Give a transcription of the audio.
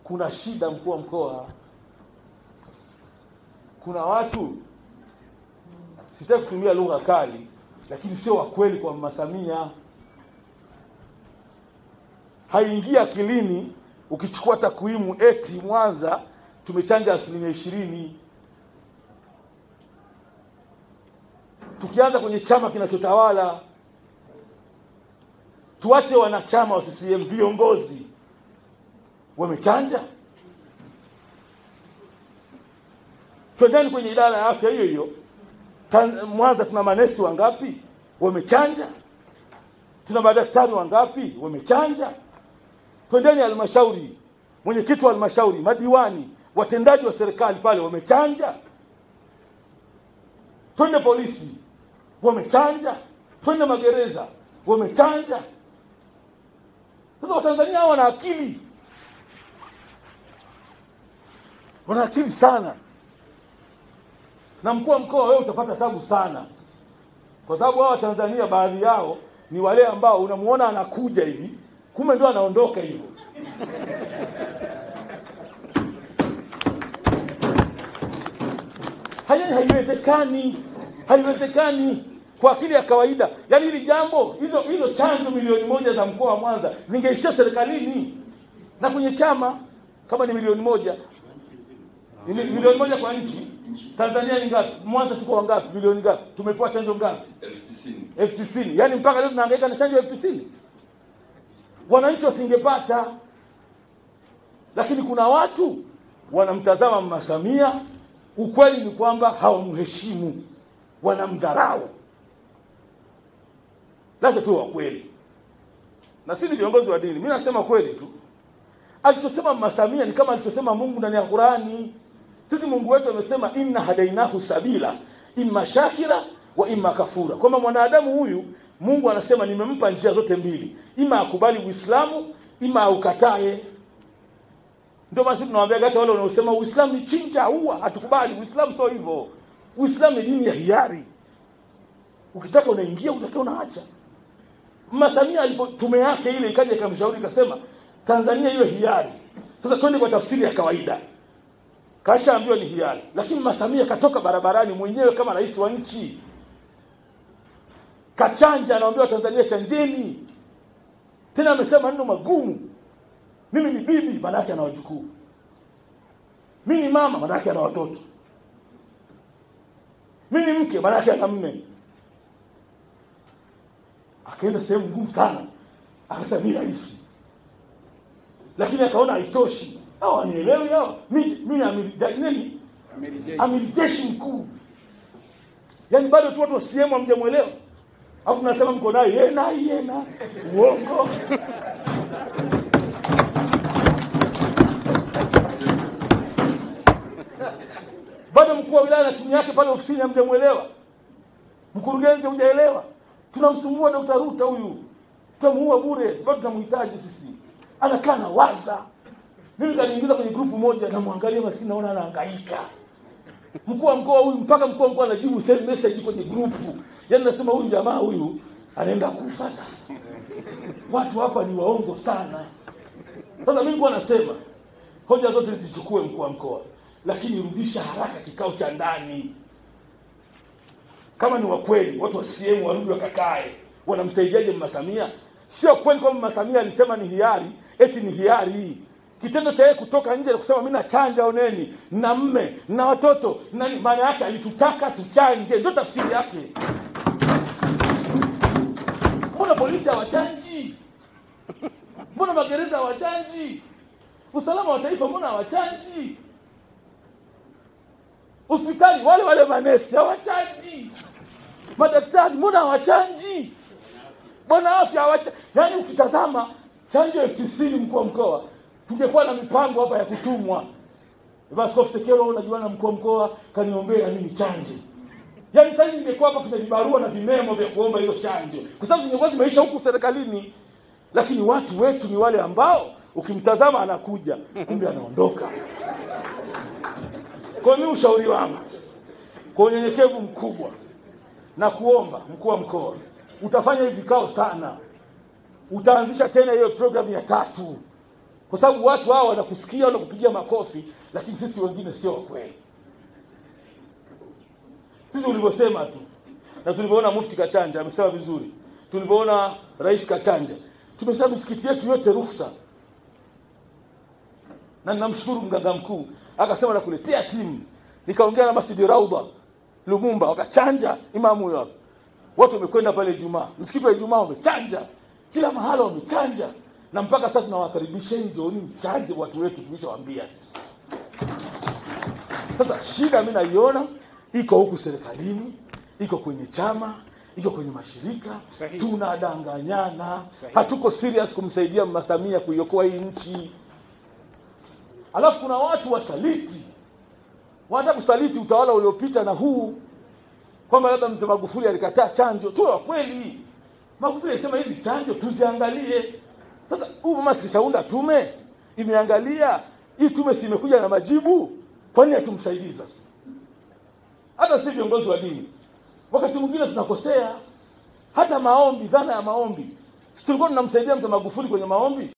kuna shida mkuu wa mkoa kuna watu sitaki kutumia lugha kali lakini sio wa kweli kwa mama samia haingia akilini ukichukua takwimu eti mwanza tumechanja asilimia ishirini tukianza kwenye chama kinachotawala tuache wanachama wa CCM viongozi wamechanja twendeni kwenye idara ya afya hiyo hiyo Tan- Mwanza tuna manesi wangapi wamechanja tuna madaktari wangapi wamechanja twendeni halmashauri mwenyekiti wa halmashauri madiwani watendaji wa serikali pale wamechanja twende polisi wamechanja twende magereza wamechanja sasa watanzania hawa wana akili wana akili sana na mkuu wa mkoa wewe utapata tabu sana kwa sababu hawa Tanzania baadhi yao ni wale ambao unamuona anakuja hivi kumbe ndio anaondoka hivyo haya haiwezekani haiwezekani kwa akili ya kawaida yaani hili jambo hizo hizo chanjo milioni moja za mkoa wa Mwanza zingeishia serikalini na kwenye chama kama ni milioni moja ni mi- milioni moja kwa nchi Tanzania ni ngapi Mwanza tuko wangapi milioni ngapi tumepewa chanjo ngapi elfu tisini elfu tisini yaani mpaka leo tunahangaika na chanjo elfu tisini wananchi wasingepata lakini kuna watu wanamtazama mama Samia ukweli ni kwamba hawamheshimu wanamdharau lazima tuwe wa kweli na si ni viongozi wa dini mimi nasema kweli tu alichosema mama Samia ni kama alichosema Mungu ndani ya Qurani sisi Mungu wetu amesema inna hadainahu sabila imma shakira wa imma kafura kwamba mwanadamu huyu Mungu anasema nimempa njia zote mbili ima akubali Uislamu ima aukatae ndio basi tunawaambia hata wale wanaosema Uislamu ni chinja ua hatukubali Uislamu sio hivyo Uislamu ni dini ya hiari ukitaka unaingia utaka unaacha Mama Samia alipo tume yake ile ikaja ikamshauri ikasema Tanzania iwe hiari sasa twende kwa tafsiri ya kawaida kashaambiwa ni hiari lakini Mama Samia katoka barabarani mwenyewe kama rais wa nchi kachanja anaambiwa Tanzania chanjeni tena amesema maneno magumu mimi ni bibi maana yake ana wajukuu mimi ni mama maana yake ana watoto mimi ni mke maana yake ana mme akaenda sehemu ngumu sana akasema mi rais lakini akaona haitoshi hao wanielewi hao mi mi amiri ja- nini amiri jeshi mkuu yaani bado tu watu wa CCM hamjamwelewa au tunasema mko naye yena yena uongo bado mkuu wa wilaya na timu yake pale ofisini hamjamwelewa mkurugenzi hujaelewa tunamsumbua Dr. Ruta huyu tutamuua bure bado tunamhitaji sisi anakaa na waza mimi kaniingiza kwenye grupu moja namwangalia maskini naona anahangaika mkuu wa mkoa huyu mpaka mkuu wa mkoa anajibu send message kwenye grupu yaani nasema huyu jamaa huyu anaenda kufa sasa watu hapa ni waongo sana sasa mimi nilikuwa nasema hoja zote zisichukue mkuu wa mkoa lakini rudisha haraka kikao cha ndani kama ni wa kweli watu wa CCM warudi wakakae wanamsaidiaje mama Samia sio kweli kwamba mama Samia alisema ni hiari eti ni hiari kitendo cha yeye kutoka nje na kusema mimi nachanja oneni na mme na watoto nani maana yake alitutaka tuchanje ndio tafsiri yake mbona polisi hawachanji mbona magereza hawachanji usalama wa taifa mbona hawachanji hospitali wale wale manesi hawachanji madaktari mbona hawachanji bwana afya hawacha yaani ukitazama chanjo elfu tisini mkuu wa mkoa tungekuwa na mipango hapa ya kutumwa basi Askofu Sekelo unajua na mkuu wa mkoa kaniombea mimi chanje yaani sasa hivi ingekuwa hapa kuna vibarua na vimemo vya kuomba hizo chanjo kwa sababu zingekuwa zimeisha huku serikalini lakini watu wetu ni wale ambao ukimtazama anakuja kumbe anaondoka kwa mimi ushauri wangu kwa unyenyekevu mkubwa na kuomba mkuu wa mkoa utafanya hivi vikao sana utaanzisha tena hiyo programu ya tatu kwa sababu watu hao wanakusikia wanakupigia makofi, lakini sisi wengine sio wa kweli. Sisi ulivyosema tu na tulivyoona Mufti Kachanja amesema vizuri, tulivyoona Rais Kachanja, tumesema misikiti yetu yote ruhusa, na ninamshukuru mganga mkuu akasema nakuletea timu. Nikaongea na Masjidi Raudha Lumumba, wakachanja imamu huyo hapo, watu wamekwenda pale Ijumaa, msikiti wa Ijumaa wamechanja, kila mahala wamechanja, na mpaka sasa tunawakaribisheni, njooni mchanje watu wetu, tulishawaambia sisi. Sasa shida mi naiona iko huku serikalini, iko kwenye chama, iko kwenye mashirika, Sahihi. tunadanganyana, hatuko serious kumsaidia Mama Samia kuiokoa hii nchi. Alafu kuna watu wasaliti, wanataka kusaliti utawala uliopita na huu, kwamba labda mzee Magufuli alikataa chanjo. Tuwe wa kweli, Magufuli alisema hizi chanjo tuziangalie. Sasa huyu mama sikishaunda tume, imeangalia hii tume, si imekuja na majibu? Kwa nini hatumsaidii sasa? Hata si viongozi wa dini, wakati mwingine tunakosea. Hata maombi, dhana ya maombi, si tulikuwa tunamsaidia mzee Magufuli kwenye maombi?